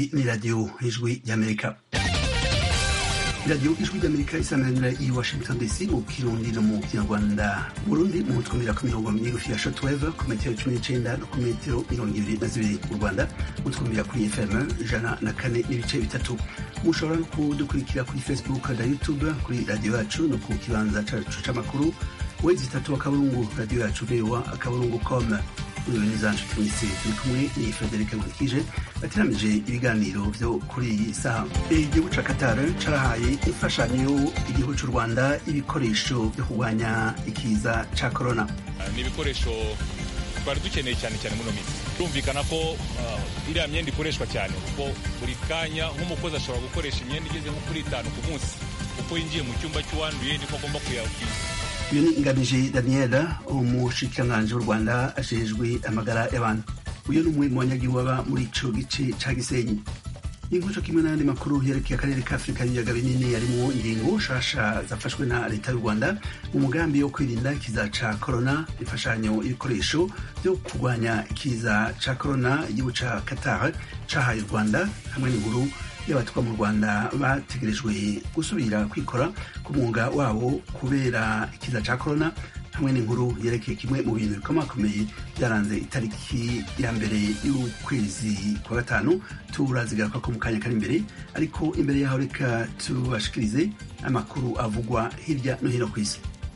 iyi ni radiyo ijwi ry'amerika radiyo ijwi ry'amerika isanganira i washington dc mu kirundi no mu kinyarwanda burundi mu twumvira ku mirongo migufi ya shotweve ku metero cumi n'icenda no ku metero mirongo ibiri na zibiri mu rwanda mutwumvira kuri fm ijana na kane n'ibice bitatu mushobora no kudukurikira kuri facebook na youtube kuri radiyo yacu no ku kibanza cacu c'amakuru wezi itatu akaburungu radiyo yacu voa akaburungu com neza nshuti mwese turi kumwe ni frederic nkurikije bateramije ibiganiro vyo kuri iyi saha igihugu ca qatar carahaye imfashanyo igihugu c'u rwanda ibikoresho vyo kurwanya ikiza ca corona ni ibikoresho twari dukeneye cyane cyane muno minsi birumvikana ko uh, iriya myenda ikoreshwa cyane kuko buri kanya nk'umukozi ashobora gukoresha imyenda igeze nko kuri itanu ku munsi uko yinjiye mu cyumba cy'uwanduye niko agomba kuyakwiza uyu ni ngamije daniela umushikiranganji w'u rwanda ajejwe amagara y'abantu uyu ni umwe mu banyagihugu baba muri ico gice ca gisenyi inkoco kimwe n'ayandi makuru yerekeye akarere ka afurika y'ibiyaga binini yarimwo ingingo nshasha zafashwe na leta y'u rwanda mu mugambi wo kwirinda ikiza ca korona imfashanyo ibikoresho vyo kurwanya ikiza ca korona igihugu ca qatar cahaye u rwanda hamwe n'inkuru y'abatwa mu rwanda bategerejwe gusubira kwikora ku mwuga wabo kubera ikiza ca korona hamwe n'inkuru yerekeye kimwe mu bintu bikomakomeye byaranze itariki ya mbere y'ukwezi kwa gatanu turazigaruka ko mu kanya kari imbere ariko imbere yaho reka tubashikirize amakuru avugwa hirya no hino ku isi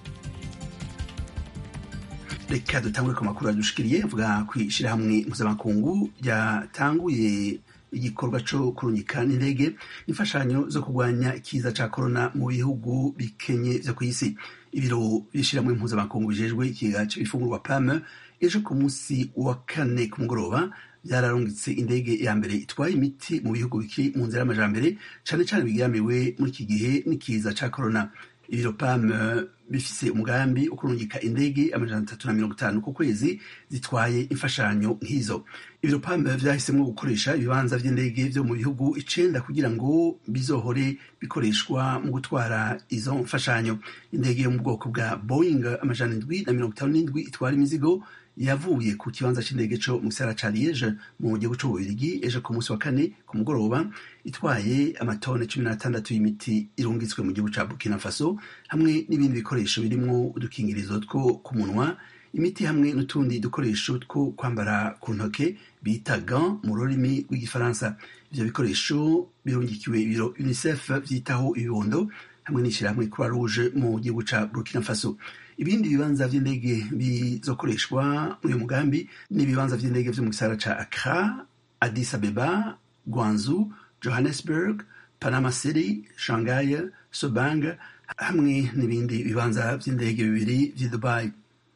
reka dutangure ku makuru yadushikiriye avuga ku ishirahamwe mpuzamakungu ryatanguye igikorwa co kurungika n'indege imfashanyo zo kurwanya ikiza ca korona mu bihugu bikenye vyo kw'isi ibiro by'ishirahamwe mpuzamakungu bijejwe ikiga c'ibifungurwa pame ejo ku munsi wa kane ku mugoroba byararungitse indege ya mbere itwaye imiti mu bihugu bikiri mu nzira y'amajambere cane cane bigiramiwe muri iki gihe n'ikiza ca korona ibiro pame bifise umugambi wo kurungika indege amajana atatu na mirongo itanu ku kwezi zitwaye imfashanyo nk'izo ibiro pame vyahisemwo gukoresha ibibanza vy'indege vyo mu bihugu icenda kugira ngo bizohore bikoreshwa mu gutwara izo mfashanyo indege yo mu bwoko bwa boeing amajana indwi na mirongo itanu n'indwi itwara imizigo yavuye ku kibanza c'indege co mu gisagara ca liege mu gihugu c'ububirigi ejo ku munsi wa kane ku mugoroba itwaye amatone cumi n'atandatu y'imiti irungitswe mu gihugu ca burkina faso hamwe n'ibindi bikoresho birimwo udukingirizo two ku munwa imiti hamwe n'utundi dukoresho two kwambara ku ntoke bita gant mu rurimi rw'igifaransa ivyo bikoresho birungikiwe ibiro unicef vyitaho ibibondo hamwe n'ishirahamwe croix rouge mu gihugu ca burkina faso ibindi bibanza vy'indege bizokoreshwa muri uyu mugambi ni ibibanza vy'indege vyo mu gisagara ca accra addis abeba guanzu johannesburg panama city shanghai sobang hamwe n'ibindi bibanza vy'indege bibiri vy'i dubai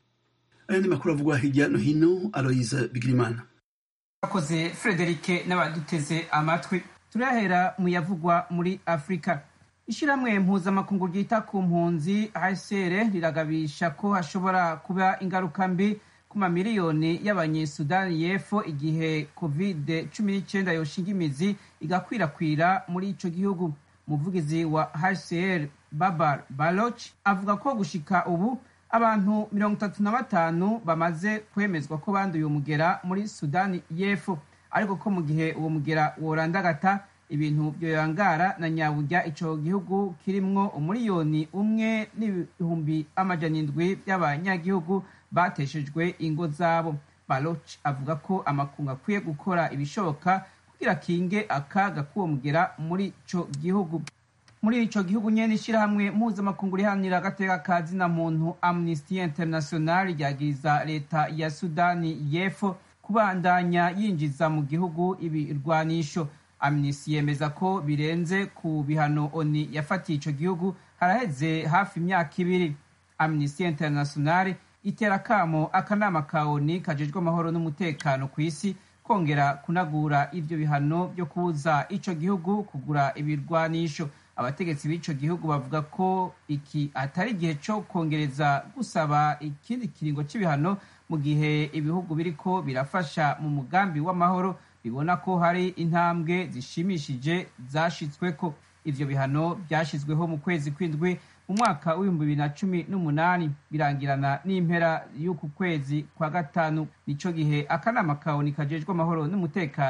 ayandi makuru avugwa hirya no hino aloise bigirimana akoze frederike n'abaduteze amatwi turahera mu yavugwa muri afurika ishyirahamwe mpuzamakungu ryita ku mpunzi hcr riragabisha ko hashobora kuba ingaruka mbi ku mamiliyoni y'abanyesudani y'epfo igihe covid cumi n'icyenda yoshinga imizi igakwirakwira muri ico gihugu umuvugizi wa hcr babar baloch avuga ko gushika ubu abantu mirongo itatu na batanu bamaze kwemezwa ko banduye umugera muri sudani y'epfo ariko ko mu gihe uwo mugera worandagata ibintu byoyangara na nyaburya ico gihugu kirimwo umuriyoni umwe n'ibihumbi amajana indwi by'abanyagihugu bateshejwe ingo zabo baloch avuga ko amakungu akwiye gukora ibishoboka kugira kinge akaga k'uwo mugera muri ico gihugu muri ico gihugu nyene ishirahamwe mpuzamakungu riharanira agateka ka zina muntu amnesty international ryagiriza leta ya sudani y'epfo kubandanya yinjiza mu gihugu ibirwanisho amnesty yemeza ko birenze ku bihano oni yafatiye ico gihugu haraheze hafi imyaka ibiri amnesty international itera kamo akanama ka oni kajejwe amahoro n'umutekano ku isi kongera kunagura ivyo bihano vyo kubuza ico gihugu kugura ibirwanisho abategetsi b'ico gihugu bavuga ko iki atari igihe co kongereza gusaba ikindi kiringo c'ibihano mu gihe ibihugu biriko birafasha mu mugambi w'amahoro bibona ko hari intambwe zishimishije zashitsweko ivyo bihano vyashizweho mu kwezi kw'indwi mu mwaka w'ibihumbi bibiri na cumi n'umunani birangirana n'impera y'uku kwezi kwa gatanu nico gihe akanama kaoni kajejwe amahoro n'umutekano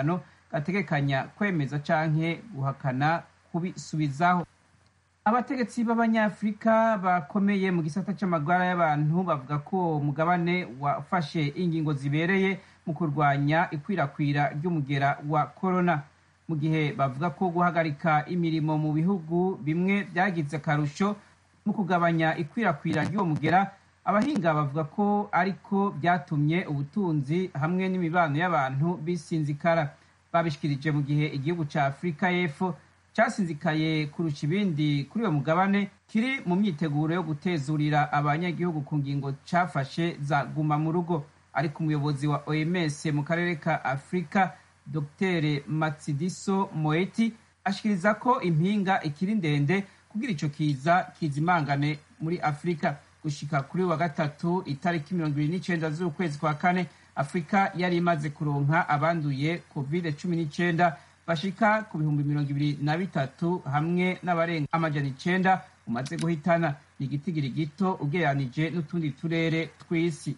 gategekanya kwemeza canke guhakana kubisubizaho abategetsi b'abanyafurika bakomeye mu gisata c'amagara y'abantu bavuga ko umugabane wafashe ingingo zibereye mu kurwanya ikwirakwira ry'umugera wa korona mu gihe bavuga ko guhagarika imirimo mu bihugu bimwe byagize akarusho mu kugabanya ikwirakwira ry'uwo mugera abahinga bavuga ko ariko byatumye ubutunzi hamwe n'imibano y'abantu bisinzikara babishikirije mu gihe igihugu ca afurika y'epfo casinzikaye kurusha ibindi kuri uwo mugabane kiri mu myiteguro yo gutezurira abanyagihugu ku ngingo cafashe za guma mu rugo ariko umuyobozi wa oms mu karere ka afurika dr matsidiso moeti ashikiriza ko impinga ikiri ndende kugira ico kiza kizimangane muri afurika gushika kuri wa gatatu itariki mirongo ibiri n'icenda z'ukwezi kwa kane afurika yari imaze kuronka abanduye covid cumi n'icenda bashika ku bihumbi mirongo ibiri na bitatu hamwe n'abarenga amajana icenda umaze guhitana ni igitigiri gito ugereranije n'utundi turere tw'isi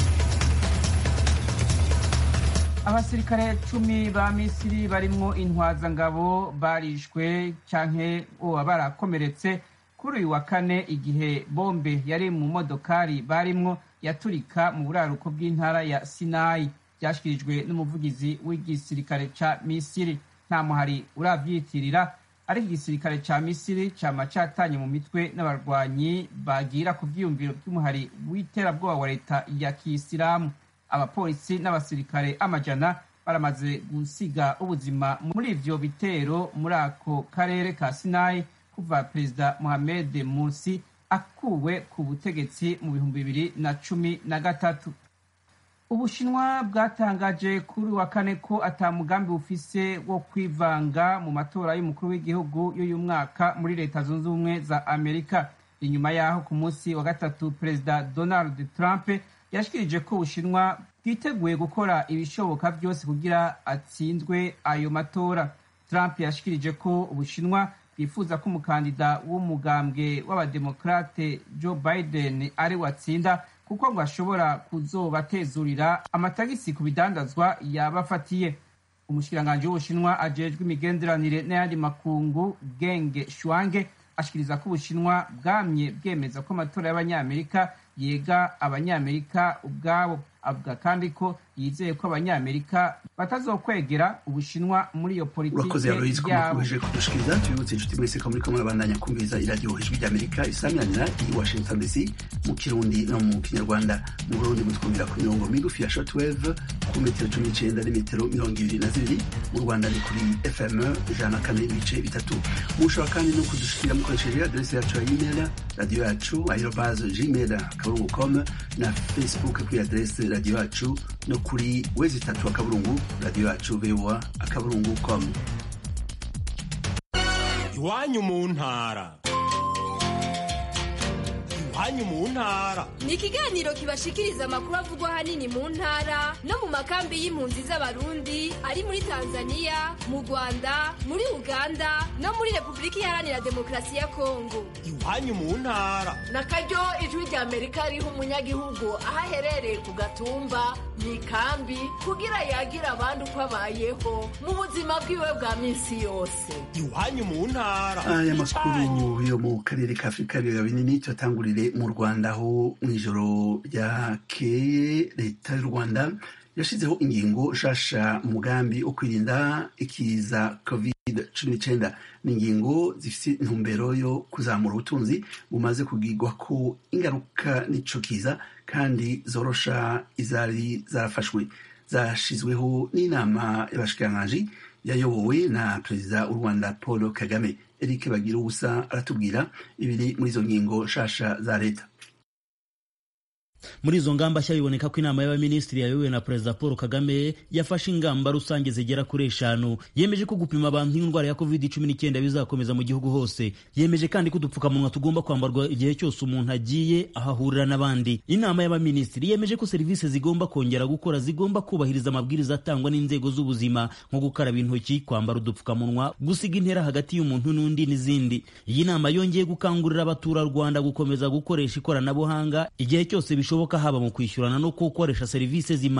abasirikare cumi ba misiri barimwo intwazangabo barishwe canke oba barakomeretse kuri uyu wa kane igihe bombe yari mu modokari barimwo yaturika mu buraruko bw'intara ya sinayi byashyikirijwe n'umuvugizi w'igisirikare ca misiri nta muhari uravyitirira ariko igisirikare ca misiri cama catanye mu mitwe n'abarwanyi bagira ku vyiyumviro vy'umuhari w'iterabwoba wa leta ya kisilamu abapolisi n'abasirikare amajana baramaze gusiga ubuzima muri ivyo bitero muri ako karere ka sinayi kuva perezida mohamed mursi akuwe ku butegetsi mu bihumbi bibiri na cumi na gatatu ubushinwa bwatangaje kuri wa kane ko ata mugambi bufise wo kwivanga mu matora y'umukuru w'igihugu y'uyu mwaka muri leta zunze ubumwe za amerika inyuma yaho ku munsi wa gatatu perezida donald trump yashikirije ko ubushinwa bwiteguye gukora ibishoboka byose kugira atsinzwe ayo matora trump yashikirije ko ubushinwa bwifuza ko umukandida w'umugambwe w'abademokrate joe biden ari watsinda kuko ngo ashobora kuzobatezurira amatagisi ku bidandazwa yabafatiye umushikiranganji w'ubushinwa ajejwe imigenderanire n'ayandi makungu genge shwange ashikiriza ko ubushinwa bwamye bwemeza ko amatora y'abanyamerika yega abanyamerika ubwabo avuga kandi ko yizeye ko abanyamerika batazokwegera ubushinwa muri iyo urakoze aloyizi ko mukomeje kudushikiriza tubibutse inshuti mwese ko muriko murabandanya kumviriza iradiyo ijwi ry'amerika isamiranyira i washington dc mu kirundi no mu kinyarwanda mu burundi mutwumvira ku mirongo migufi ya shortwave ku metero cumi n'icenda n'imetero mirongo ibiri na zibiri mu rwanda ni kuri fm ijana na kane ibice bitatu mushobora kandi no kudushikira mukoresheje aderesi yacu ya imeri radiyo yacu aerobaze gmail akaburungu com na facebook kuri aderesi radiyo yacu no kuri wezi itatu akaburungu radiyo yacu voa akaburungu com iwanyu mu ntara iwanyu mu ntara ni ikiganiro kibashikiriza amakuru avugwa ahanini mu ntara no mu makambi y'impunzi z'abarundi ari muri tanzania mu rwanda muri uganda no muri repubulika iharanira demokarasi ya kongo iwanyu mu ntara na karyo ijwi rya amerika riha umunyagihugu aho aherereye ku gatumba mu ikambi kugira yagira abandi uko abayeho mu buzima bwiwe bwa minsi yose iwanyu mu ntara aya makuru yo mu karere ka afurika ibiyaga binini tuyatangurire mu rwanda aho mu ijoro ryakeye leta y'u rwanda yashyizeho ingingo nshasha mu mugambi wo kwirinda ikiza covid cumi n'icyenda ni ingingo zifite intumbero yo kuzamura ubutunzi bumaze kugirwa ko ingaruka n'ico kiza kandi zorosha izari zarafashwe zashyizweho n'inama y'abashikiranganji yayobowe na perezida w'u rwanda paul kagame eric bagira ubusa aratubwira ibiri muri izo ngingo nshasha za leta muri izo ngamba nshya biboneka ko inama y'abaminisitiri yayobowe na perezida paul kagame yafashe ingamba rusange zigera kuri eshanu yemeje ko gupima abantu indwara ya covid cumi n'icyenda bizakomeza mu gihugu hose yemeje kandi ko udupfukamunwa tugomba kwambarwa igihe cyose umuntu agiye aho ahurira n'abandi inama y'abaminisitiri yemeje ko serivisi zigomba kongera gukora zigomba kubahiriza amabwiriza atangwa n'inzego z'ubuzima nko gukaraba intoki kwambara udupfukamunwa gusiga intera hagati y'umuntu n'undi n'izindi iyi nama yongeye gukangurira abaturarwanda gukomeza gukoresha ikoranabuhanga igihe cyose bishoboka haba mu kwishyurana no gukoresha serivisi z'imari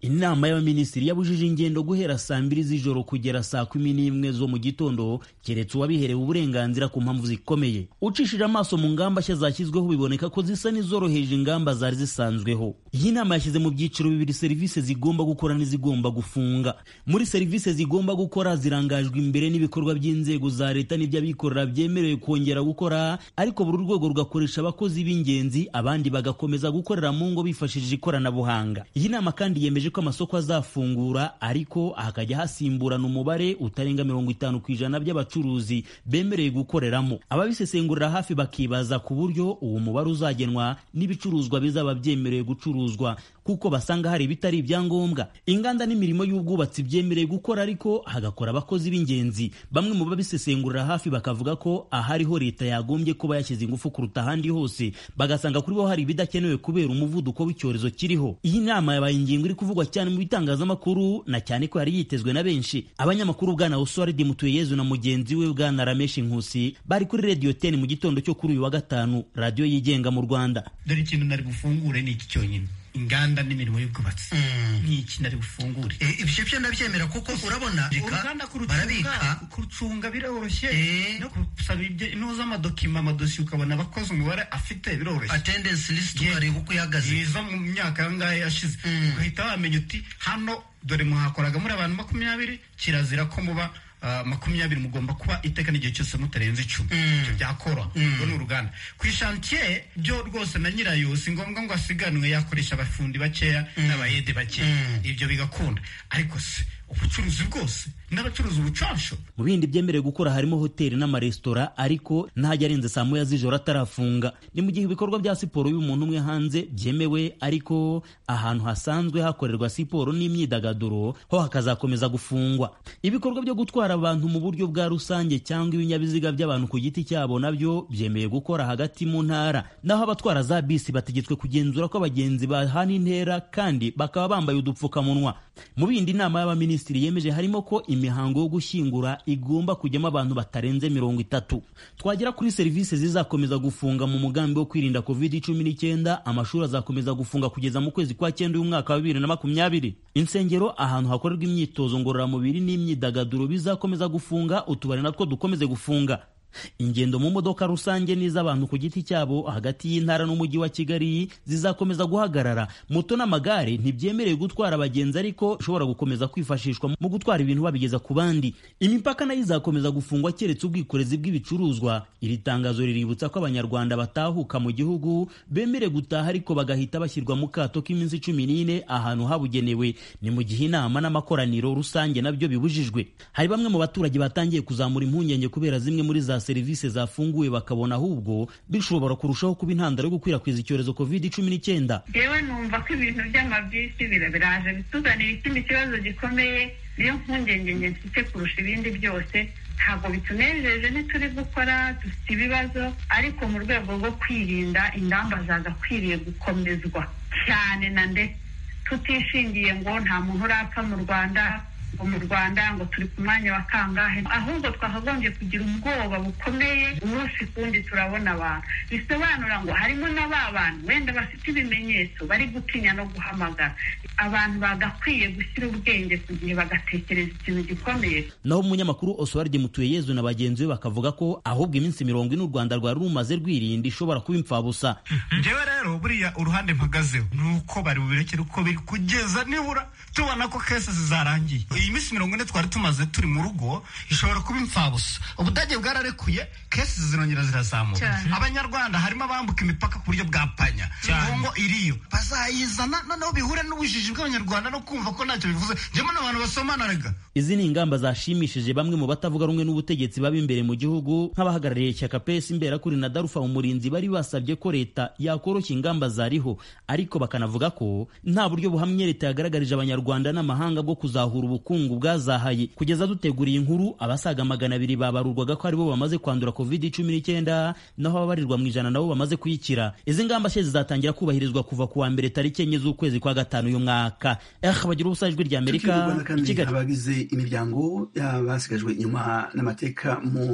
inama y'abaminisitiri yabujije ingendo guhera saa mbiri z'ijoro kugera saa kumi n'imwe zo mu gitondo keretse uwabiherewe uburenganzira ku mpamvu zikomeye ucishije amaso mu ngamba nshya zashyizweho biboneka ko zisa n'izoroheje ingamba zari zisanzweho iyi nama yashyize mu byiciro bibiri serivisi zigomba gukora n'izigomba gufunga muri serivisi zigomba gukora zirangajwe imbere n'ibikorwa by'inzego za leta n'iby'abikorera byemerewe kongera gukora ariko buri rwego rugakoresha abakozi b'ingenzi abandi bagakomeza gukorera mu ngo bifashishije ikoranabuhanga iyi nama kandi yemeje ko amasoko azafungura ariko hakajya hasimburana umubare utarenga mirongo itanu ku ijana by'abacuruzi bemerewe gukoreramo ababisesengurira hafi bakibaza ku buryo uwo mubare uzagenwa n'ibicuruzwa bizaba byemerewe gucuruzwa kuko basanga hari ibitari ibyangombwa inganda n'imirimo y'ubwubatsi byemerewe gukora ariko hagakora abakozi b'ingenzi bamwe mu babisesengurira hafi bakavuga ko ahariho leta yagombye kuba yashyize ingufu kuruta ahandi hose bagasanga kuri bo hari ibidakenewe kubera umuvuduko w'icyorezo kiriho iyi nama yabaye ingingo iri kuvugwa cyane mu bitangazamakuru na cyane ko yari yitezwe na benshi abanyamakuru bwana Oswald Mutuyeyezu na mugenzi we bwana Ramesh Nkusi bari kuri Radio 10 mu gitondo cyo kuri uyu wa gatanu radio yigenga mu Rwanda dore ikintu nari bufungure ni iki cyonyine inganda n'imirimo y'ubwubatsi ni iki nari bufungure ibyo byo ndabyemera kuko urabona uruganda barabika kurucunga biroroshye no gusaba inoza amadokima amadosiye ukabona abakozi umubare afite biroroshye attendance list ukareba uko ihagaze iza mu myaka yangahe yashize ugahita wamenya uti hano dore muhakoraga muri abantu makumyabiri kirazira ko muba makumyabiri mugomba kuba iteka n'igihe cyose mutarenze icumi ibyo byakora urwo ni uruganda ku ishantiye byo rwose na nyirayo si ngombwa ngo asiganwe yakoresha abafundi bakeya n'abayede bakeya ibyo bigakunda ariko se ubucuruzi bwose n'abacuruza ubucansho mu bindi byemerewe gukora harimo hoteli n'amaresitora ariko ntajya arenze saa moya z'ijoro atarafunga ni mu gihe ibikorwa bya siporo y'umuntu umwe hanze byemewe ariko ahantu hasanzwe hakorerwa siporo n'imyidagaduro ho hakazakomeza gufungwa ibikorwa byo gutwara abantu mu buryo bwa rusange cyangwa ibinyabiziga by'abantu ku giti cyabo nabyo byemewe gukora hagati mu ntara naho abatwara za bisi bategetswe kugenzura ko abagenzi bahana intera kandi bakaba bambaye udupfukamunwa mu bindi inama y'abaminisitiri yemeje harimo ko imihango yo gushyingura igomba kujyamo abantu batarenze mirongo itatu twagera kuri serivisi zizakomeza gufunga mu mugambi wo kwirinda covid cumi n'icyenda amashuri azakomeza gufunga kugeza mu kwezi kwa cyenda y'umwaka wa bibiri na makumyabiri insengero ahantu hakorerwa imyitozo ngororamubiri n'imyidagaduro bizakomeza gufunga utubari natwo dukomeze gufunga ingendo mu modoka rusange n'iz'abantu ku giti cyabo hagati y'intara n'umujyi wa kigali zizakomeza guhagarara moto n'amagare ntibyemerewe gutwara abagenzi ariko bishobora gukomeza kwifashishwa mu gutwara ibintu babigeza ku bandi imipaka nayo izakomeza gufungwa keretse ubwikorezi bw'ibicuruzwa iri tangazo riributsa ko abanyarwanda batahuka mu gihugu bemerewe gutaha ariko bagahita bashyirwa mu kato k'iminsi cumi n'ine ahantu habugenewe ni mu gihe inama n'amakoraniro rusange nabyo bibujijwe hari bamwe mu baturage batangiye kuzamura impungenge kubera zimwe muri za serivisi zafunguwe bakabona ahubwo bishobora kurushaho kuba intandaro yo gukwirakwiza icyorezo covid cumi n'icyenda yewe numva ko ibintu by'amabisi biraje bituzanira ikindi kibazo gikomeye niyo mpungenge nge mfite kurusha ibindi byose ntabwo bitunejeje ntituri gukora dufite ibibazo ariko mu rwego rwo kwirinda ingamba zagakwiriye gukomezwa cyane na ndetse tutishingiye ngo nta muntu urapfa mu rwanda ngo mu rwanda ngo turi ku mwanya wa kangahe ahubwo twakagombye kugira ubwoba bukomeye umunsi kundi turabona abantu bisobanura ngo harimo na ba bantu wenda bafite ibimenyetso bari gutinya no guhamagara abantu bagakwiye gushyira ubwenge ku gihe bagatekereza ikintu gikomeye naho umunyamakuru Oswald Mutuyeyezu na bagenzi be bakavuga ko ahubwo iminsi mirongo ine u Rwanda rwari rumaze rwirinda ishobora kuba impfabusa njyewe rero buriya uruhande mpagazeho ni uko bari bubirekere uko biri kugeza nibura tubona ko kese zizarangiye iyi minsi mirongo ine twari tumaze turi mu rugo ishobora kuba impfabusa ubudage bwararekuye kesi zirongera zirazamuka abanyarwanda harimo abambuka imipaka ku buryo bwa panya kongo iriyo bazayizana noneho bihure n'ubujiji bw'abanyarwanda no kumva ko ntacyo bivuze njyemo n'abantu basomana rega izi ni ingamba zashimishije bamwe mu batavuga rumwe n'ubutegetsi baba imbere mu gihugu nk'abahagarariye ishyaka pesi imberakuri na darufa umurinzi bari basabye ko leta yakoroshya ingamba zariho ariko bakanavuga ko nta buryo buhamye leta yagaragarije abanyarwanda n'amahanga bwo kuzahura ubukungu bwazahaye kugeza duteguriye inkuru abasaga magana abiri babarurwaga ko aribo bamaze kwandura covid cumi n'icyenda naho ababarirwa mu ijana nabo bamaze kuyikira izi ngamba nshya zizatangira kubahirizwa kuva ku wa mbere tariki enye z'ukwezi kwa gatanu uyu mwaka eh bagira ubusa ijwi rya amerika i kigali abagize imiryango y'abasigajwe inyuma n'amateka mu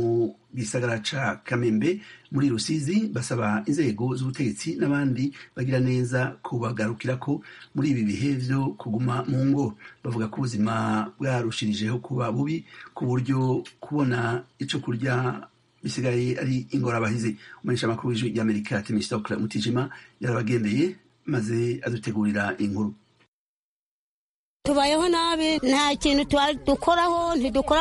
gisagara ca kamembe muri rusizi basaba inzego z'ubutegetsi n'abandi bagira neza kubagarukirako muri ibi bihe vyo kuguma mu ngo bavuga ko ubuzima bwarushirijeho kuba bubi ku buryo kubona ico kurya bisigaye ari ingorabahizi umumenyesha amakuru w'ijwi ry'amerika temistokle mutijima yarabagendeye maze adutegurira inkuru tubayeho nabi nta kintu dukoraho ntidukora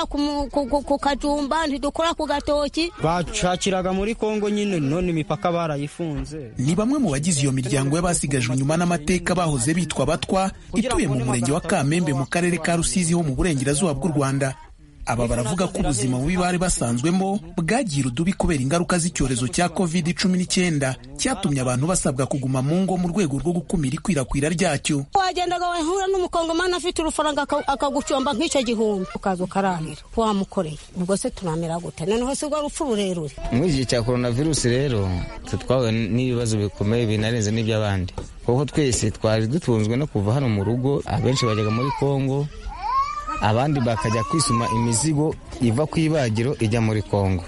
ku kajumba ntidukora ku gatoki bacakiraga muri kongo nyine none imipaka barayifunze ni bamwe mu bagize iyo miryango y'abasigajwe inyuma n'amateka bahoze bitwa batwa ituye mu murenge wa kamembe mu karere ka rusizi ho mu burengerazuba bw'u rwanda aba baravuga ko ubuzima bubi bari basanzwemo bwagira udubi kubera ingaruka z'icyorezo cya covid cumi n'icyenda cyatumye abantu basabwa kuguma mu ngo mu rwego rwo gukumira ikwirakwira ryacyo wagendaga wahura n'umukongomani afite urufaranga akagucomba nk'icyo gihumbi ukaza ukarahira wamukoreye ubwo se turamera gute noneho si rwo rupfu rurerure muri iki gihe cya korona virusi rero twahuye n'ibibazo bikomeye binarenze n'iby'abandi kuko twese twari dutunzwe no kuva hano mu rugo abenshi bajyaga muri kongo abandi bakajya kwisuma imizigo iva ku ibagiro ijya muri kongo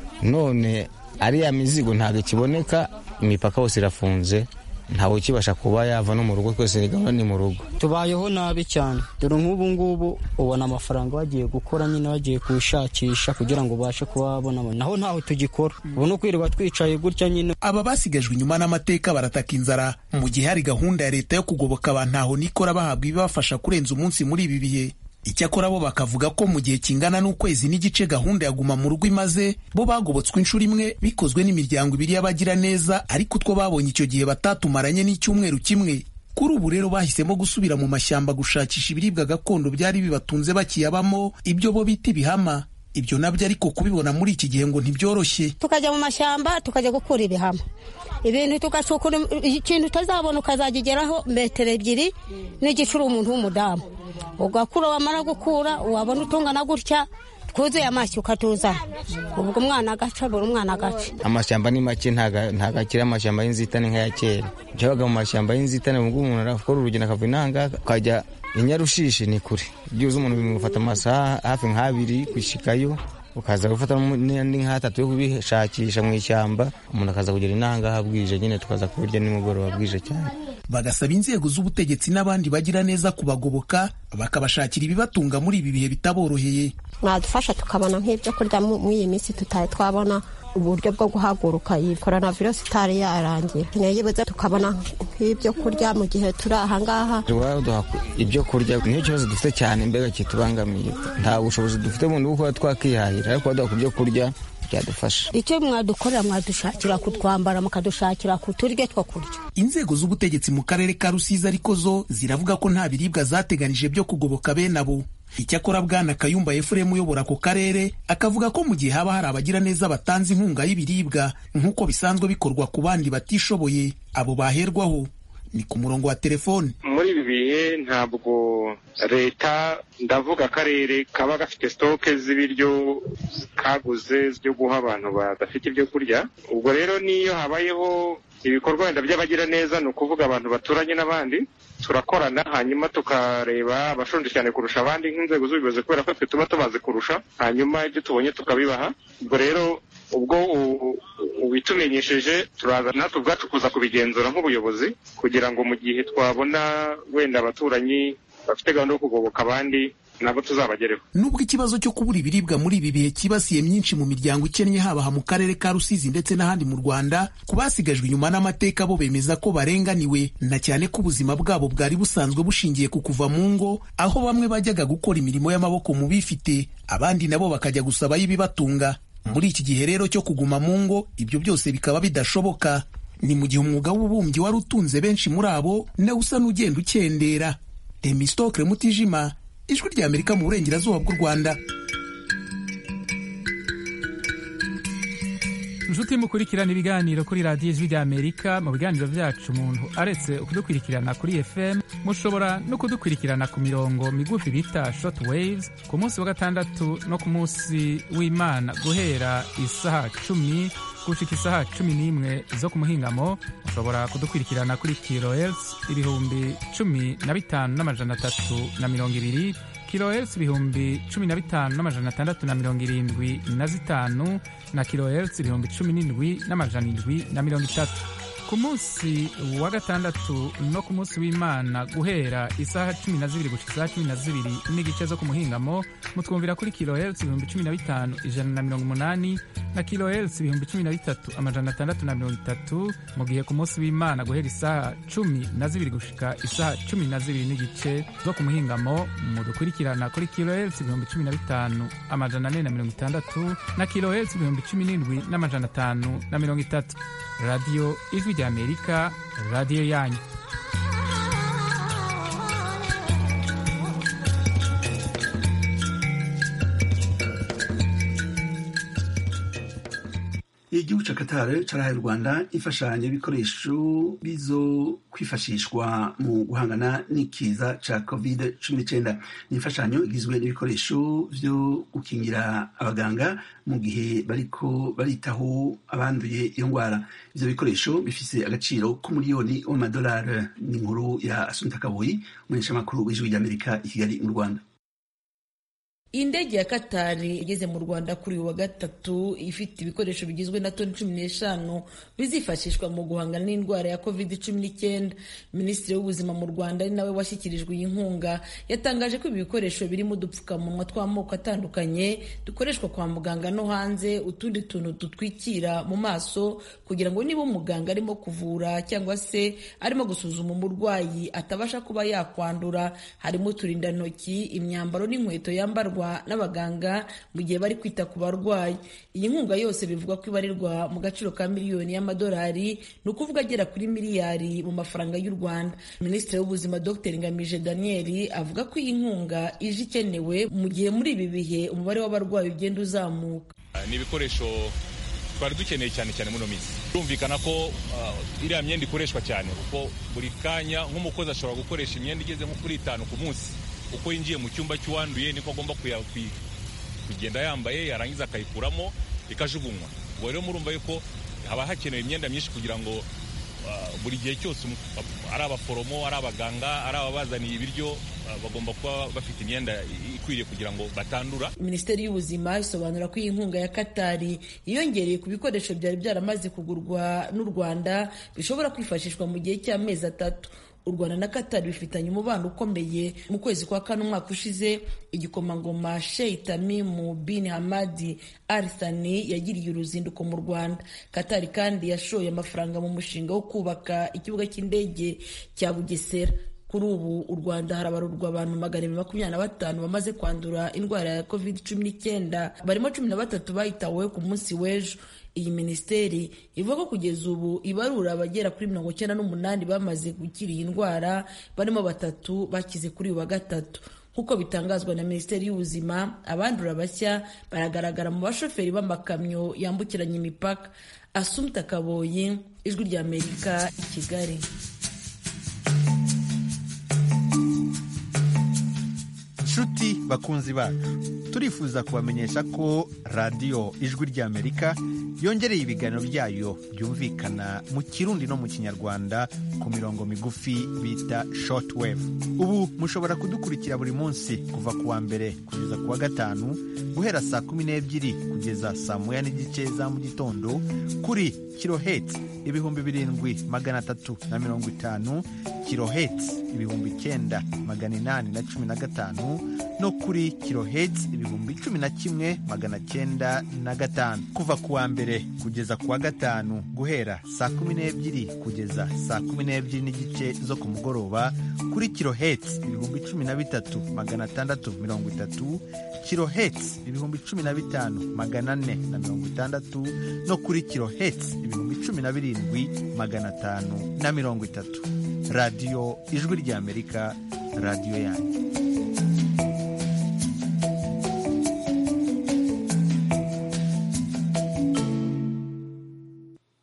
none ariya mizigo ntabwo ikiboneka imipaka yose irafunze ntawe ukibasha kuba yava no mu rugo twese ni gahunda ni mu rugo tubayeho nabi cyane dore nk'ubu ngubu ubona amafaranga wagiye gukora nyine wagiye kuwushakisha kugira ngo ubashe kuba wabona naho ntaho tugikora ubu ni ukwirirwa twicaye gutya nyine aba basigajwe inyuma n'amateka barataka inzara mu gihe hari gahunda ya leta yo kugoboka abantu aho nikora bahabwa ibibafasha kurenza umunsi muri ibi bihe icyakora bo bakavuga ko mu gihe kingana n'ukwezi n'igice gahunda ya guma mu rugo imaze bo bagobotswe inshuro imwe bikozwe n'imiryango ibiri y'abagira neza ariko utwo babonye icyo gihe batatumaranye n'icyumweru kimwe kuri ubu rero bahisemo gusubira mu mashyamba gushakisha ibiribwa gakondo byari bibatunze bakiyabamo ibyo bo bita ibihama ibyo nabyo ariko kubibona muri iki gihe ngo ntibyoroshye tukajya mu mashyamba tukajya gukura ibihama ibintu tugacukura ikintu utazabona ukazagigeraho metero ebyiri n'igicuri umuntu w'umudamu ugakura wamara gukura wabona utungana gutya twuzuye amashyi ukatuzana ubwo umwana agaca buri umwana agaca amashyamba ni make ntago akiri amashyamba y'inzitane nk'aya kera byabaga mu mashyamba y'inzitane ubwo umuntu arakora urugendo akava inanga akajya inyarushishi ni kure byibuze umuntu bimufata amasaha hafi nk'abiri gushyikayo ukaza gufata n'andi nk'atatu yo kubishakisha mu ishyamba umuntu akaza kugera inangaha bwije nyine tukaza kubirya nimugoroba bwije cyane bagasaba inzego z'ubutegetsi n'abandi bagira neza kubagoboka bakabashakira ibibatunga muri ibi bihe bitaboroheye mwadufasha tukabona nk'ibyo kurya muri iyi minsi tutari twabona uburyo bwo guhaguruka iyi korona virusi itari yarangira ntiyibuze tukabona nk'ibyo kurya mu gihe turi ahangaha duha ibyo kurya niyo kibazo dufite cyane mbega kitubangamiye nta bushobozi dufite bundi bwo kuba twakihahira ariko baduha ku byo kurya byadufasha icyo mwadukorera mwadushakira kutwambara mukadushakira ku turyo two kurya inzego z'ubutegetsi mu karere ka rusizi ariko zo ziravuga ko nta biribwa zateganije byo kugoboka bene abo icyakora bwana kayumba efuremu uyobora ako karere akavuga ko mu gihe haba hari abagira neza batanze inkunga y'ibiribwa nk'uko bisanzwe bikorwa ku bandi batishoboye abo baherwaho ni ku murongo wa telefone muri ibi bihe ntabwo leta ndavuga akarere kaba gafite sitoke z'ibiryo kaguze byo guha abantu badafite ibyo kurya ubwo rero n'iyo habayeho ibikorwa wenda by'abagira neza ni ukuvuga abantu baturanye n'abandi turakorana hanyuma tukareba abashonje cyane kurusha abandi nk'inzego z'ubuyobozi kubera ko twe tuba tubazi kurusha hanyuma ibyo tubonye tukabibaha ubwo rero ubwo ubitumenyesheje turaza natwe ubwacu kuza kubigenzura nk'ubuyobozi kugira ngo mu gihe twabona wenda abaturanyi bafite gahunda yo kugoboka abandi nabo tuzabagereho nubwo ikibazo cyo kubura ibiribwa muri ibi bihe cyibasiye myinshi mu miryango ikennye haba mu karere ka rusizi ndetse n'ahandi mu rwanda ku basigajwe inyuma n'amateka bo bemeza ko barenganiwe na cyane ko ubuzima bwabo bwari busanzwe bushingiye ku kuva mu ngo aho bamwe bajyaga gukora imirimo y'amaboko mu bifite abandi nabo bakajya gusabayo ibibatunga muri iki gihe rero cyo kuguma mu ngo ibyo byose bikaba bidashoboka ni mu gihe umwuga w'ububumbyi wari utunze benshi muri abo nawe usa n'ugenda ukendera temistokre mutijima ijwi rya amerika mu burengerazuba bw'u rwanda inshuti mukurikirana ibiganiro kuri radiyo ijwi rya amerika mu biganiro byacu umuntu aretse kudukurikirana kuri fm mushobora no kudukurikirana ku mirongo migufi bita short waves ku munsi wa gatandatu no ku munsi w'imana guhera isaha cumi gushika isaha cumi n'imwe zo ku muhingamo mushobora kudukurikirana kuri kilohertz ibihumbi cumi na bitanu n'amajana atatu na mirongo ibiri kilohertz ibihumbi cumi na bitanu n'amajana atandatu na mirongo irindwi na zitanu na kilohertz ibihumbi cumi n'indwi n'amajana indwi na mirongo itatu ku munsi wa gatandatu no ku munsi w'imana guhera isaha cumi na zibiri gushika isaha cumi na zibiri n'igice zo ku muhingamo mutwumvira kuri kilohertz ibihumbi cumi na bitanu ijana na mirongo umunani na kilohertz ibihumbi cumi na bitatu amajana atandatu na mirongo itatu mu gihe ku munsi w'imana guhera isaha cumi na zibiri gushika isaha cumi na zibiri n'igice zo ku muhingamo mudukurikirana kuri kilohertz ibihumbi cumi na bitanu amajana ane na mirongo itandatu na kilohertz ibihumbi cumi n'indwi n'amajana atanu na mirongo itatu radiyo ijwi ry'amerika radiyo yanyu igihugu ca Qatar carahaye u Rwanda imfashanyo y'ibikoresho bizo kwifashishwa mu guhangana n'ikiza ca covid cumi n'icenda ni imfashanyo igizwe n'ibikoresho vyo gukingira abaganga mu gihe bariko baritaho abanduye iyo ngwara ivyo bikoresho bifise agaciro k'umuriyoni w'amadolari ni inkuru ya Assunta Kaboyi umumenyeshamakuru w'ijwi ry'Amerika i Kigali mu Rwanda indege ya katari igeze mu rwanda kuri uyu wa gatatu ifite ibikoresho bigizwe na toni cumi n'eshanu bizifashishwa mu guhangana n'indwara ya covid cumi n'icyenda minisitiri w'ubuzima mu rwanda ari nawe washyikirijwe iyi nkunga yatangaje ko ibi bikoresho birimo udupfukamunwa tw'amoko atandukanye dukoreshwa kwa muganga no hanze utundi tuntu dutwikira mu maso kugira ngo niba umuganga arimo kuvura cyangwa se arimo gusuzuma umurwayi atabasha kuba yakwandura harimo uturindantoki imyambaro n'inkweto yambarwa n'abaganga mu gihe bari kwita ku barwayi iyi nkunga yose bivugwa ko ibarirwa mu gaciro ka miliyoni y'amadolari ni ukuvuga agera kuri miliyari mu mafaranga y'u rwanda minisitiri w'ubuzima dr ngamije daniel avuga ko iyi nkunga ije ikenewe mu gihe muri ibi bihe umubare w'abarwayi ugenda uzamuka ni ibikoresho twari dukeneye cyane cyane muri minsi birumvikana ko iriya myenda ikoreshwa cyane kuko buri kanya nk'umukozi ashobora gukoresha imyenda igeze nko kuri itanu ku munsi uko yinjiye mu cyumba cy'uwanduye niko agomba kugenda yambaye yarangiza akayikuramo ikajugunywa ubwo rero murumva yuko haba hakenewe imyenda myinshi kugira ngo buri gihe cyose ari abaforomo ari abaganga ari ababazaniye ibiryo bagomba kuba bafite imyenda ikwiriye kugira ngo batandura minisiteri y'ubuzima isobanura ko iyi nkunga ya katari yiyongereye ku bikoresho byari byaramaze kugurwa n'u rwanda bishobora kwifashishwa mu gihe cy'amezi atatu u rwanda na katari bifitanye umubano ukomeye mu kwezi kwa kane umwaka ushize igikomangoma sheikh tamimu bin hamadi al thani yagiriye uruzinduko mu rwanda katari kandi yashoye amafaranga mu mushinga wo kubaka ikibuga cy'indege cya bugesera kuri ubu u rwanda harabarurwa abantu magana abiri makumyabiri na batanu bamaze kwandura indwara ya covid cumi n'icyenda barimo cumi na batatu bayitaweho ku munsi w'ejo iyi minisiteri ivuga ko kugeza ubu ibarura abagera kuri mirongo icyenda n'umunani bamaze gukira iyi ndwara barimo batatu bakize kuri uyu wa gatatu nk'uko bitangazwa na minisiteri y'ubuzima abandura bashya baragaragara mu bashoferi b'amakamyo yambukiranya imipaka asumta kaboyi ijwi ry'amerika i kigali nshuti bakunzi bacu turifuza kubamenyesha ko radiyo ijwi ry'amerika yongereye ibiganiro byayo byumvikana mu kirundi no mu kinyarwanda ku mirongo migufi bita shortwave ubu mushobora kudukurikira buri munsi kuva ku wa mbere kugeza ku wa gatanu guhera saa kumi n'ebyiri kugeza saa moya n'igice za mu gitondo kuri kiloheti ibihumbi birindwi magana atatu na mirongo itanu kiloheti ibihumbi icyenda magana inani na cumi na gatanu no kuri kiloheti ibihumbi cumi na kimwe magana cyenda na gatanu kuva ku wa mbere kugeza ku wa gatanu guhera saa kumi n'ebyiri kugeza saa kumi n'ebyiri n'igice zo ku mugoroba kuri kiloheti ibihumbi cumi na bitatu magana atandatu mirongo itatu kiloheti ibihumbi cumi na bitanu magana ane na mirongo itandatu no kuri kiloheti ibihumbi cumi na birindwi magana atanu na mirongo itatu radiyo ijwi ry'amerika radiyo yanyu tubibutse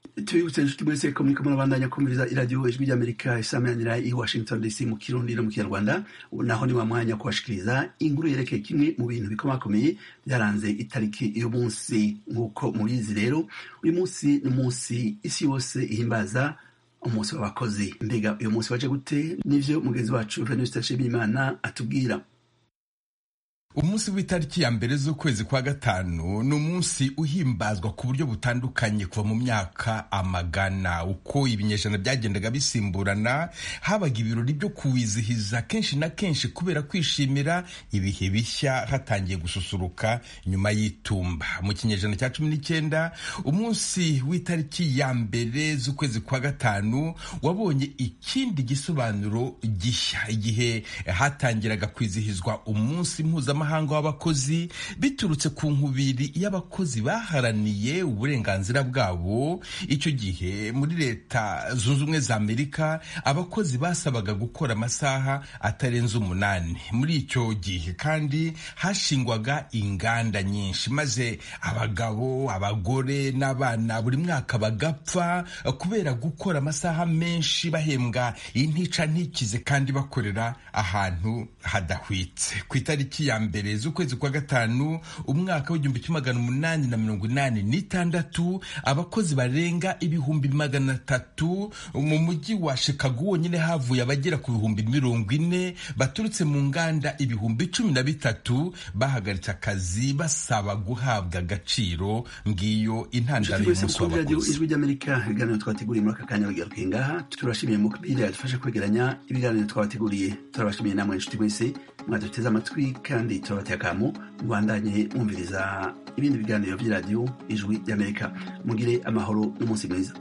tubibutse inshuti mwese ko muriko murabandanya kumviriza iradiyo ijwi ry'amerika isamanira i washington dc mu kirundi no mu kinyarwanda ubu naho ni wa mwanya kubashikiriza inkuru yerekeye kimwe mu bintu bikomakomeye byaranze itariki uyu munsi nk'uko mubizi rero uyu munsi ni umunsi isi yose ihimbaza umunsi w'abakozi mbega uyu munsi waje gute nivyo mugenzi wacu venuste nshimiyimana atubwira umunsi w'itariki ya mbere z'ukwezi kwa gatanu ni umunsi uhimbazwa ku buryo butandukanye kuva mu myaka amagana uko ibinyejana byagendaga bisimburana habaga ibirori byo kuwizihiza kenshi na kenshi kubera kwishimira ibihe bishya hatangiye gususuruka nyuma y'itumba mu kinyejana cya cumi n'icyenda umunsi w'itariki ya mbere z'ukwezi kwa gatanu wabonye ikindi gisobanuro gishya igihe hatangiraga kwizihizwa umunsi mpuzamahanga mpuzamahanga w'abakozi biturutse ku nkubiri y'abakozi baharaniye uburenganzira bwabo icyo gihe muri leta zunze ubumwe za amerika abakozi basabaga gukora amasaha atarenze umunani muri icyo gihe kandi hashingwaga inganda nyinshi maze abagabo abagore n'abana buri mwaka bagapfa kubera gukora amasaha menshi bahembwa intica ntikize kandi bakorera ahantu hadahwitse ku itariki ya mbere mbere z'ukwezi kwa gatanu umwaka w'igihumbi kimwe magana umunani na mirongo inani n'itandatu abakozi barenga ibihumbi magana atatu mu mujyi wa Chicago wonyine havuye abagera ku bihumbi mirongo ine baturutse mu nganda ibihumbi cumi na bitatu bahagaritse akazi basaba guhabwa agaciro ngiyo intandaro y'umunsi w'abakozi ijwi ry'amerika ibiganiro twateguriye muri aka kanya bigarukiye ngaha turashimiye mukbiri yadufashe kwegeranya ibiganiro twabateguriye turabashimiye namwe inshuti mwese mwaduteze amatwi kandi turabateye akamu mubandanye mwumviriza ibindi biganiro by'iradiyo ijwi ry'amerika mugire amahoro n'umunsi mwiza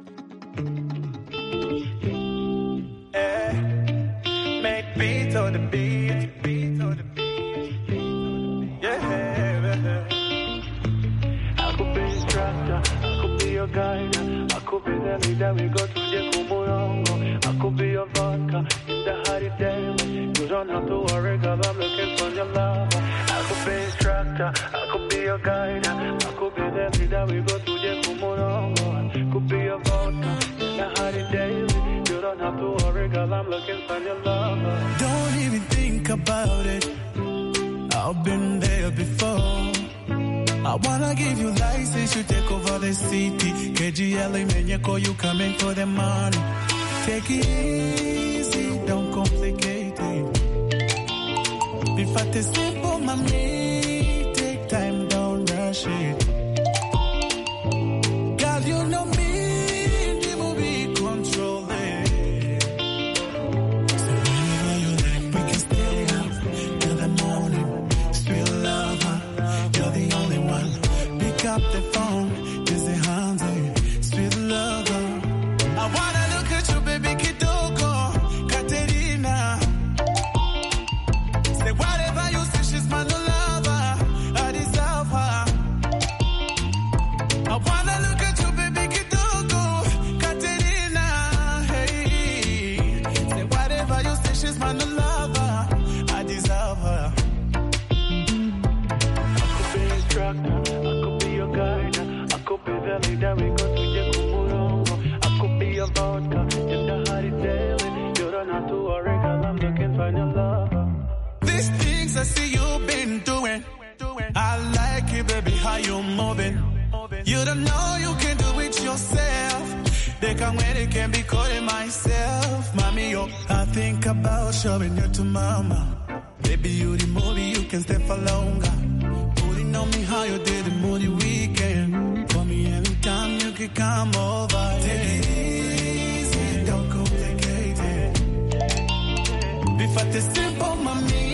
I could be the leader, we go to the Kumurongo. I could be your vodka in the hot day. You don't have to worry, girl, I'm looking for your love. I could be instructor, I could be your guide. I could be the leader, we go to the Kumurongo. I could be your vodka in the hot day. You don't have to worry, girl, I'm looking for your love. Don't even think about it. I've been there before. I wanna give you license, you take over the city. KGL, Menyeko, you coming for the money. Take it easy, don't complicate it. Be fat is simple, mommy. Take time, don't rush it. Girl, you know me, the movie control it. So whenever you like, we can stay up till the morning. Sweet lover, you're the only one. Pick up the phone, is it handy? Sweet lover. I wanna look at you, baby Kitoko, Katerina. Say whatever you say, she's my new lover. I deserve her. I wanna look at you, baby Kitoko, Katerina. Hey, say whatever you say, she's my new lover. I deserve her. I could be instructor, I could be your guide. I could be the leader, we go to the Kumurongo. I could be your vodka in the hot daily. You don't have to worry, girl, I'm looking for your love. These things I see you've been doing. I like it, baby, how you moving. You don't know you can do it yourself. They can when it can be calling myself. Mommy, yo, I think about showing you to mama. Baby, you the movie, you can stay for longer. Putting on me how you did the moody weekend. For me, anytime you can come over. Take it easy, don't complicate it. Be fat is simple, mommy.